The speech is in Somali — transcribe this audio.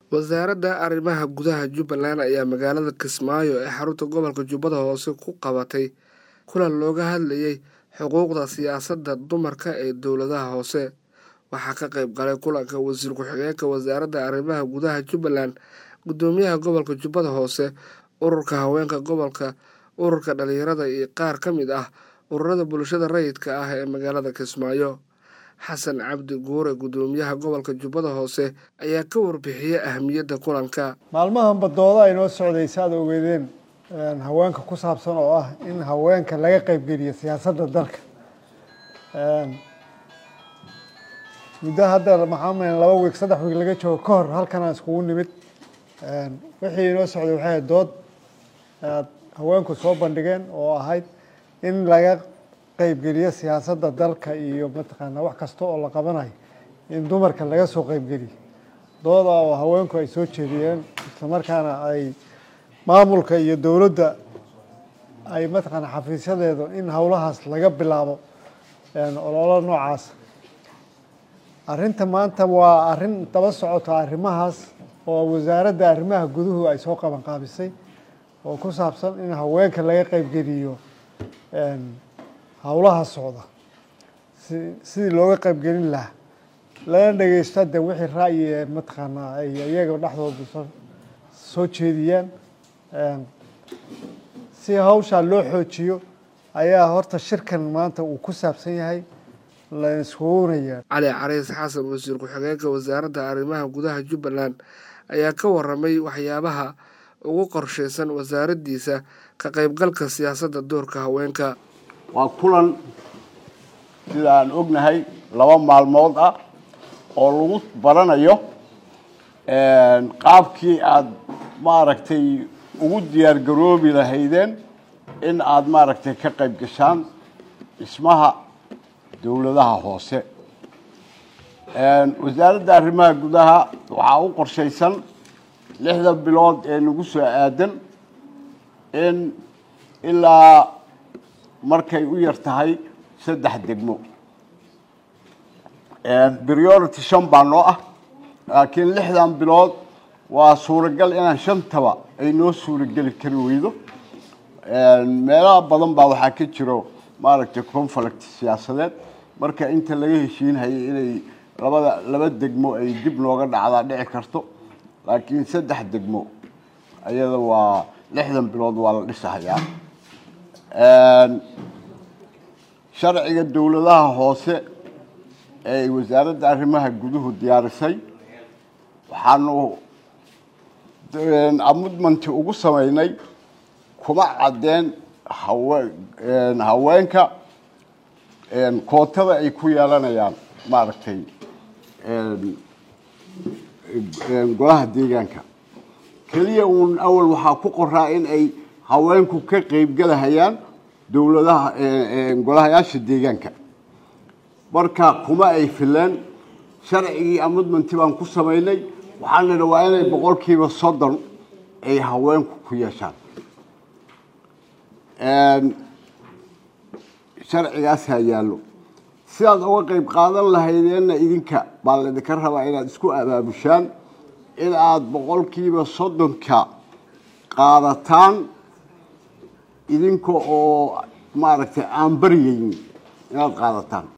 wasaaradda arrimaha gudaha jubbaland ayaa magaalada kismaayo ee xarunta gobolka jubbada hoose ku qabatay kulan looga hadlayay xuquuqda siyaasadda dumarka ee dowladaha hoose waxaa ka qayb galay kulanka wasiir ku-xigeenka wasaaradda arrimaha gudaha jubbaland guddoomiyaha gobolka jubbada hoose ururka haweenka gobolka ururka dhalinyarada iyo qaar ka mid ah ururada bulshada rayidka ah ee magaalada kismaayo xasan cabdi guure guddoomiyaha gobolka jubbada hoose ayaa ka warbixiyey ahamiyadda kulanka maalmahanba dooda ay noo socdaysa aad ogeedeen haweenka ku saabsan oo ah in haweenka laga qeybgeliyo siyaasadda dalka muddo hadda maxaa malen laba wiig saddex wiig laga joogo ka hor halkan aan iskugu nimid wixii inoo socday waxay ahayd dood aad haweenku soo bandhigeen oo ahayd in laga qeybgeliyo siyaasadda dalka iyo mataqaanaa wax kasta oo la qabanayo in dumarka laga soo qeybgeliyo dooda oo haweenku ay soo jeediyeen islamarkaana ay maamulka iyo dowladda ay mataqaanaa xafiisyadeedu in howlahaas laga bilaabo ololo noocaas arrinta maanta waa arrin daba socota arrimahaas oo wasaaradda arrimaha guduhu ay soo qaban qaabisay oo ku saabsan in haweenka laga qeybgeliyo howlaha socda si sidii looga qeybgelin lahaa lana dhegeysto de wixii ra'yi ee mataqaanaa ay iyaga dhexdooda soo soo jeediyaan si hawshaa loo xoojiyo ayaa horta shirkan maanta uu ku saabsan yahay la iskugunayaa cali cariis xasan wasiir ku-xigeenka wasaaradda arrimaha gudaha jubbaland ayaa ka waramay waxyaabaha ugu qorshaysan wasaaraddiisa ka qaybgalka siyaasadda doorka haweenka waa kulan sida aan ognahay laba maalmood ah oo lagu baranayo qaabkii aada maaragtay ugu diyaar garoobi lahaydeen in aada maaragtay ka qayb gashaan dhismaha dowladaha hoose wasaaradda arrimaha gudaha waxaa u qorshaysan lixda bilood ee nagu soo aadan in ilaa markay u yar tahay saddex degmo priority shan baa noo ah laakiin lixdan bilood waa suuragal inaan shantaba ay noo suurageli kari weydo meelaha badan baa waxaa ka jiro maaragtay conflict siyaasadeed marka inta laga heshiinhayay inay labada laba degmo ay dib nooga dhacdaa dhici karto laakiin saddex degmo ayada waa lixdan bilood waa la dhisahayaa sharciga dowladaha hoose ee wasaaradda arrimaha guduhu diyaarisay waxaanu amudmanti ugu sameynay kuma caddeen hawe haweenka kootada ay ku yeelanayaan maaragtay golaha deegaanka keliya uun awal waxaa ku qoraa in ay haweenku ka qeybgalahayaan dowladaha golahayaasha deegaanka marka kuma ay fileen sharcigii amudmanti baan ku samaynay waxaan nidhi waa inay boqolkiiba soddon ay haweenku ku yeeshaan sharcigaasaa yaallo sidaad uga qeyb qaadan lahaydeenna idinka baa laydinka rabaa inaad isku abaabushaan in aada boqolkiiba soddonka qaadataan idinka oo maaragtay aan baryaynin inaad qaadataan